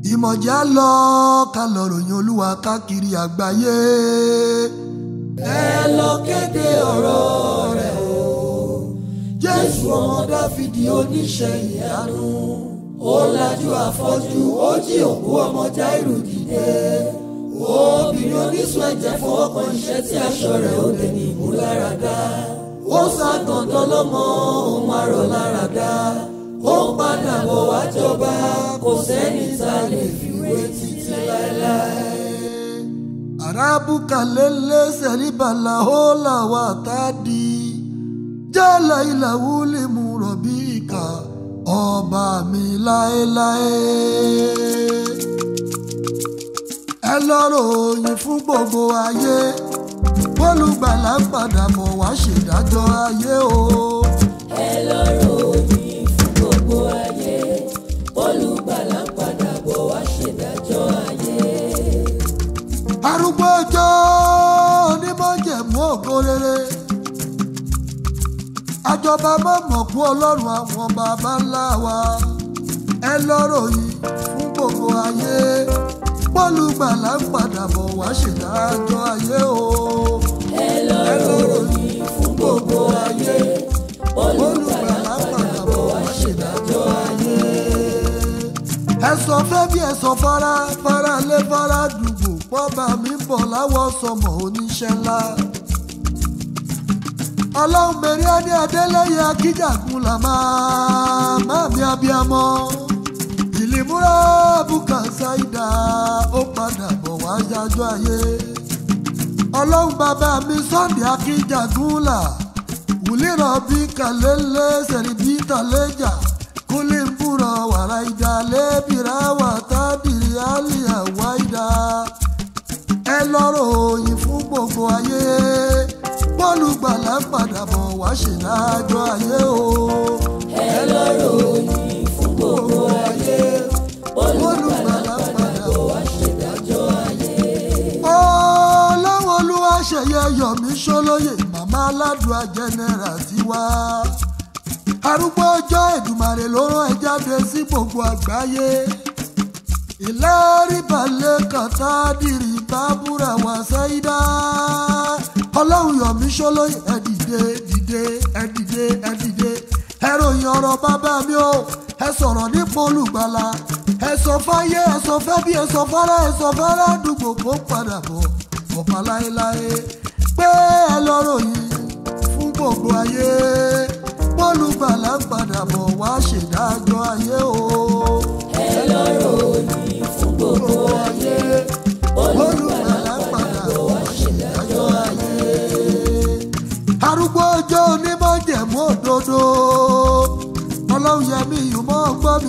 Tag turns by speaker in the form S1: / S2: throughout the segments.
S1: ìmọ̀já lọ ká lọ ròyìn olúwa káàkiri àgbáyé.
S2: ẹ lọ kéde ọ̀rọ̀ rẹ̀ o jésù ọmọ dáfídì oníṣẹ́ ìyanu ó lajú afọ́jú ó jí òkú ọmọ jáírù dìde obìnrin oníṣun ẹ̀jẹ̀ fọwọ́ kan iṣẹ́ tí aṣọ rẹ̀ ó dé ní ìmúláradá ó sá dandan lọ́mọ òun arọ̀ láradá ó padà bọ̀ wá jọba kò sẹ́ni tá a lè fi wé títí láéláé.
S1: arabuka lele seribala hola wa tadi jala ila wuli mu rọbíkà ọba mi láéláé. ẹ lọ́rọ̀ òyìn fún gbogbo ayé olùgbàlà ń padà bọ̀ wá ṣèdájọ́ ayé o.
S2: ẹ lọ́rọ̀ òyìn fún gbogbo ayé olùgbàlà ń padà bọ̀ wá ṣèdájọ́ ayé.
S1: arúgbó ọjọ́ onímọ̀jẹ̀mú ògo rere àjọba mọ̀mọ̀ kú ọlọ́run àwọn baba ńlá wa ẹ lọ́rọ̀ yìí fún gbogbo ayé pọ́lùgbàlà ń padà bọ̀ wá ṣèdájọ́ ayé o.
S2: ẹ lọ́rọ̀ òyìn fún gbogbo ayé olùgbàlà ń padà bọ̀ wá ṣèdájọ́ ayé.
S1: ẹ sọ fẹ́ bí ẹ sọ fara fara lé fara dùgbò pọ́ba mi ń bọ̀ láwọ̀ sọmọ oníṣẹ́ ńlá. ọlọ́run mẹ́rin á ní adélẹ́yẹ akíjàkun là máa má mi abiyamọ. ìlímúra bùkà ṣáìdá ó padà bọ̀ wá yájọ́ ayé. ọlọ́run bàbá mi sunday akíjàkun là wùlírọ̀ bí kàlélẹ́ sẹ̀rìbí tàlẹ́jà kúlẹ̀ ń búra wàrà ìjà lẹ́bìrà wà tábìrì àlìyà wáìdá. ẹ lọ́rọ̀ òyìn fún gbogbo ayé bọ́ọ̀lù gbàlà ń padà bọ̀ wá ṣèdájọ́ ayé o.
S2: ẹ lọ́rọ̀ òyìn fún gbogbo ayé olùgbàlà ń padà bọ̀ wá ṣèdájọ́ ayé.
S1: ọlọ́wọ́ olúwa ṣẹ̀yẹ yọ̀mí ṣólóyè màmá aládùá jẹ́nẹ́rà tiwa. arúgbó ọjọ́ èdùmàrè ló rán ẹ jáde sí gbogbo àgbáyé. ìlérí balẹ̀ kàtà dìrì bábúrà wá sáyidá. ọlọ́run yọ̀mí ṣólóyè ẹ dìde dìde ẹ dìde ẹ dìde. ẹ ròyìn ọ̀rọ̀ bàbá mi o ẹ sọ̀rọ̀ nípa olùgbàlà ẹ sọ fáyé ẹ sọ fẹ́ bí ẹ sọ fárá ẹ sọ fárá àdúgbò kó padà bọ̀ ọ̀pá láéláé pé ẹ lọ́rọ̀ yìí fún gbogbo ayé bọ́lùgbàlà ń padà bọ̀ wá ṣèdájọ́ ayé o.
S2: ẹ lọ́rọ̀ òyìn fún gbogbo ayé olùgbàlà ń padà bọ̀ wá ṣèdájọ́ ayé.
S1: arúgbó ọjọ́ onímọ̀jẹ̀mú òdodo ọlọ́run yẹmi ìyùmọ̀ gbọ́ mi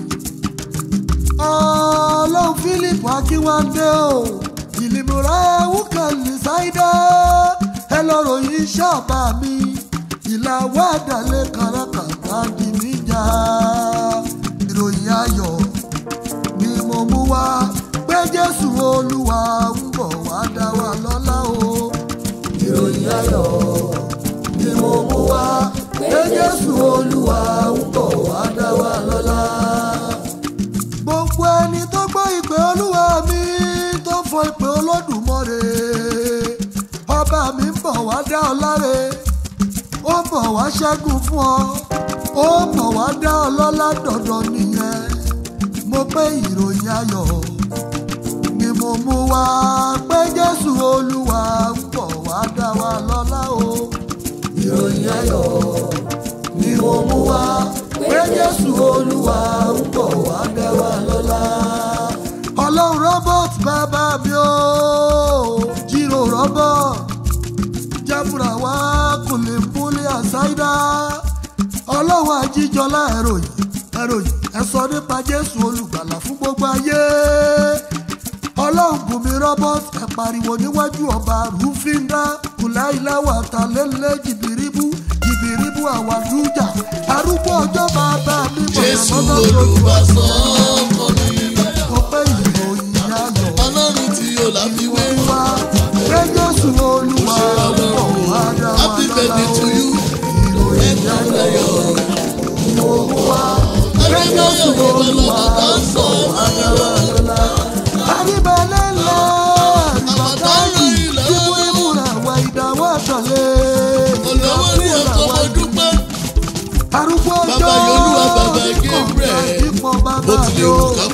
S1: ọlọ́run philip akínwándé o ìlìmọ̀ra wúkàlì ṣáídá ẹ lọ́rọ̀ yìí ṣàbà mi ìlà wàdàlẹ̀ kàràkàtà di níjà ìròyìn ayọ̀ ni mo mú wá pé jésù olúwa ń bọ̀ wá dá wa lọ́lá o
S2: ìròyìn ayọ̀ ni mo mú wá pé jésù olúwa ń bọ̀ wá dá wa lọ́lá.
S1: gbogbo ẹni tó gbọ́ ìpè olúwa mi tó fọ ìpè olódùmarè ọba mi ń bọ̀ wá dá ọ láre ó ń bọ̀ wá ṣẹ́gun fún ọ ó ń bọ̀ wá dá ọ lọ́lá dandan nìyẹn mo pé ìròyìn ayọ̀ ni mo mú wá pé jésù olúwa ń bọ̀ wá dá wa lọ́lá o
S2: ìròyìn ayọ̀ ni mo mú wá pé jésù olúwa ń bọ̀ wá dá wa lọ́lá.
S1: ọlọ́run robert bàbá mi ò jírò robert jábùrà wá kò lè múlẹ̀ àṣàìdá ọlọ́run àjíjọlá ẹ̀rọ yìí ẹ̀rọ yìí ẹ sọ nípa jésù olùgbàlà fún gbogbo ayé ọlọ́run bùnmi robert ẹ pariwo níwájú ọba rúfíńdà kùláìláwà tàlélẹ́ jìbìrìbù jìbìrìbù àwàdújà arúgbó ọjọ́ bàbá mi bọ̀
S3: jésù olùbásọ ọkọ mi
S1: mo pé ìròyìn ayọ̀
S3: ọlọ́run tí yóò láfiwé
S1: wá pé jésù olúwa ń bọ̀ wá dá wa
S3: happy birthday to
S1: lọ́la
S3: you
S1: ìròyìn
S3: ẹ̀kọ́ ayọ̀
S1: mo wá pé jésù olúwa ń bọ̀ wá dá wa lọ́la.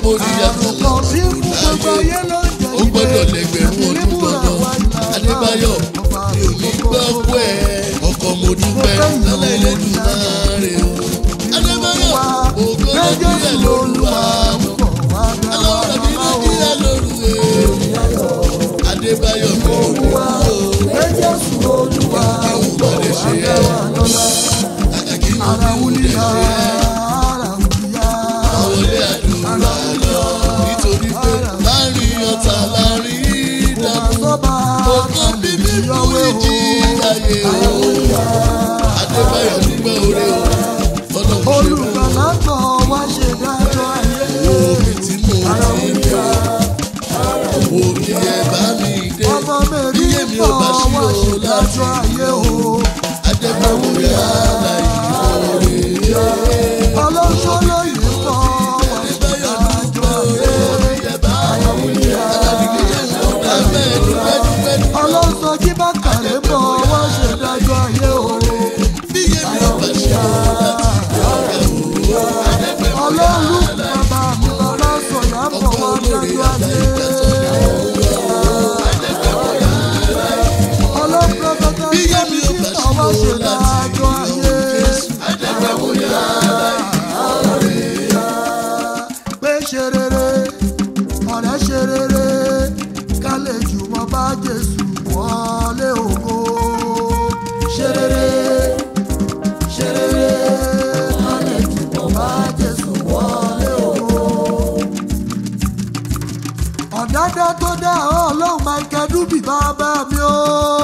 S3: mo rí yàtọ̀
S1: àrùn kan tí mú gbogbo ayé ló ń jẹ
S3: ó gbọ́dọ̀ lẹ́gbẹ̀rún ọdún dandan adébáyọ̀ mi ò ní gbọ́ kú ẹ̀ ọkọ̀ mo dúpẹ́ lọ́lá Elédùmarè o adébáyọ̀ ògo nàìjíríà lóluwà ọlọ́run mi nàìjíríà lóru ẹ̀ adébáyọ̀ mi ò ní gbọ́
S2: Jésù Olúwa
S3: kí n má lè ṣe ẹ̀ kàkàkí n ò ní lè ṣe ẹ̀ àwọlé àdúrà lọ nítorí pé láàrin ọ̀tá láàrin ìdààmú ọkàn bíbí fún ìjì ayé o adébáyọ̀ dúpẹ́ oore o ọlọ́run ṣe
S1: Olùgbàlà kan wá ṣe dájọ́ ayé.
S3: omi tí mo ti ń bọ̀ omi ẹ̀ bá mi dé
S1: Ọmọ mẹ́rin
S3: iye mi ò bá ṣí
S1: wá
S3: o
S1: ṣe
S3: láti
S1: dájọ́ ayé o.
S3: adébáyọ̀ yá láì oore
S1: Ọlọ́ṣọ́ lóye kan wá ṣe
S3: adébáyọ̀
S1: dájọ́
S3: dúpẹ́
S1: ayé.
S3: oore ẹ̀ bá mi dé aládìgbé yẹn lọ dábẹ́ dúpẹ́ dúpẹ́ dúpẹ́.
S1: Ọlọ́sọ kí bá kàlẹ́ bọ̀ wá ṣe dájọ́ ayé o.
S3: bí èmi ò bá ṣe o láti
S1: Ọlọ́run bàbá mi bàbá sọ̀yà bọ̀ wá dájọ́ ayé. Ọlọ́pàá bàbá
S3: bí
S1: mi
S3: èmi ò bá
S1: sísọ wá
S3: ṣe
S1: ṣe
S3: o láti
S1: dájọ́ ayé. pé ṣe rere ọ̀rẹ́ ṣe rere ká lè jùmọ̀ bá Jésù wọlé ògo ṣe rere ṣe rere ká lè jùmọ̀ bá Jésù wọlé ògo. ọ̀dádá tó dá ọlọ́run Michael Dubi bàbá mi o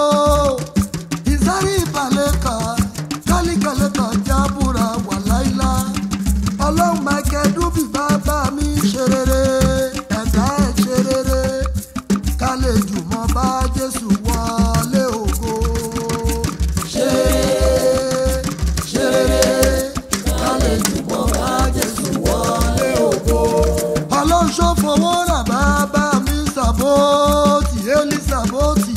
S1: ìsárí ìbàlẹ̀ kan kálíkàlẹ̀ kan jábúra wà láìlá ọlọ́run Michael Dubi bàbá mi ṣe rere ẹ̀dá ẹ̀ ṣe rere ká lè jùmọ̀ bá Jésù wọlé ògo ṣe rere ṣe rere ká lè jùmọ̀ bá Jésù wọlé ògo ọlọ́run ṣó fowó rà bàbá mi sàbóòtì élí sàbóòtì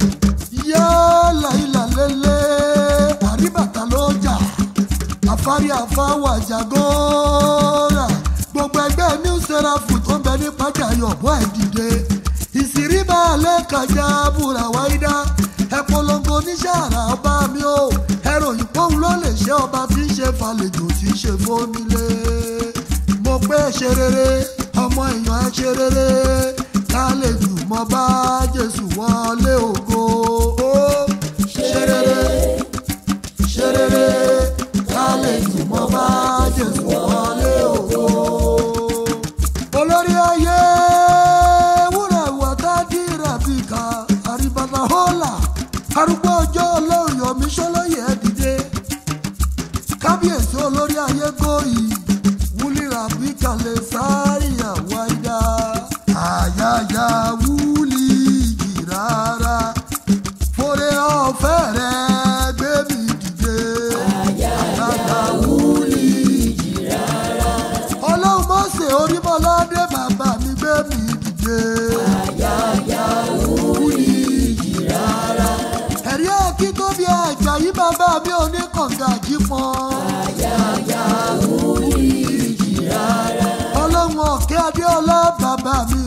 S1: yálà ilà lélẹ̀ àríbàtà ló jà àfárí àfáwà jàgóòrà gbogbo ẹgbẹ́ new seraph tó ń bẹ ní pàjáyọ̀ bọ́ ẹ̀ dìde ìsírí balẹ̀ kàjá búra wáídá ẹ polongo oníṣẹ́ àrà ọba mi o ẹ ròyìn pọ́ùn ló lè ṣe ọba tí ń ṣe falẹ̀jò tí ń ṣe fónílé mo pé ṣe rere ọmọ èèyàn ẹ ṣe rere ká lè jùmọ̀ bá Jésù wọlé ògo ó ṣe rere ṣe rere ká lè jùmọ̀ bá Jésù wọlé ògo. olórí ayé wúrà wàtá dìrà bíkà àríbàtà hólà arúgbó ọjọ́ olóòyè omi ṣọlọ́yẹ̀ ẹ̀ dìde kábíyèsí olórí ayé gòyì wúlíra bí kalẹ̀ sáré àwáyá àyàyà wúlì jì rárá fòrè ọ̀fẹ́ rẹ̀ gbé mi dìde àyàyà wúlì jì rárá ọlọ́run mọ́sẹ̀ orímọ̀ládé bàbá mi gbé mi dìde àyàyà wúlì jì rárá ẹ̀rí àkí tó bí àjà yí bàbá mi ò ní kànga jí pọn. ọlọ́run ọ̀kẹ́ adéọlá bàbá mi